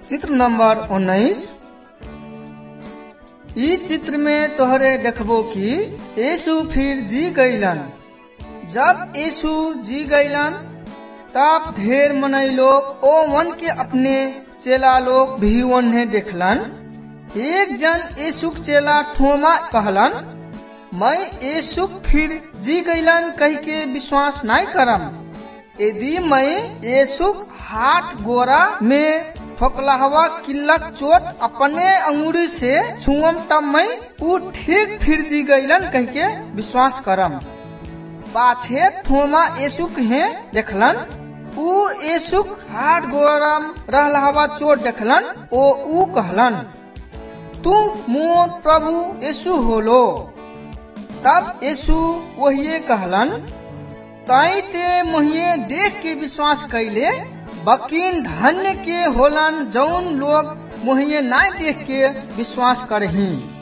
चित्र नंबर उन्नीस ई चित्र में तोहरे देखबो कि यीशु फिर जी गईलन जब यीशु जी गईलन तब ढेर मनई लोग ओ वन के अपने चेला लोग भी उन्हें देखलन एक जन यीशु चेला थोमा कहलन मैं यीशु फिर जी गईलन कह के विश्वास नहीं करम यदि मैं यीशु हाथ गोरा में ठोकलाहवा किल्लक चोट अपने अंगुरी से छुअम तब मैं ऊ ठीक फिर जी गईलन कह के विश्वास करम पाछे थोमा यीशु के देखलन ऊ यीशु हाथ गोरम रहलावा चोट देखलन ओ ऊ कहलन तू मोर प्रभु यीशु होलो तब यीशु वही कहलन ताई ते मोहिए देख के विश्वास कैले बकीन धन्य के होलन जौन लोग मोहिए ना देख के विश्वास करही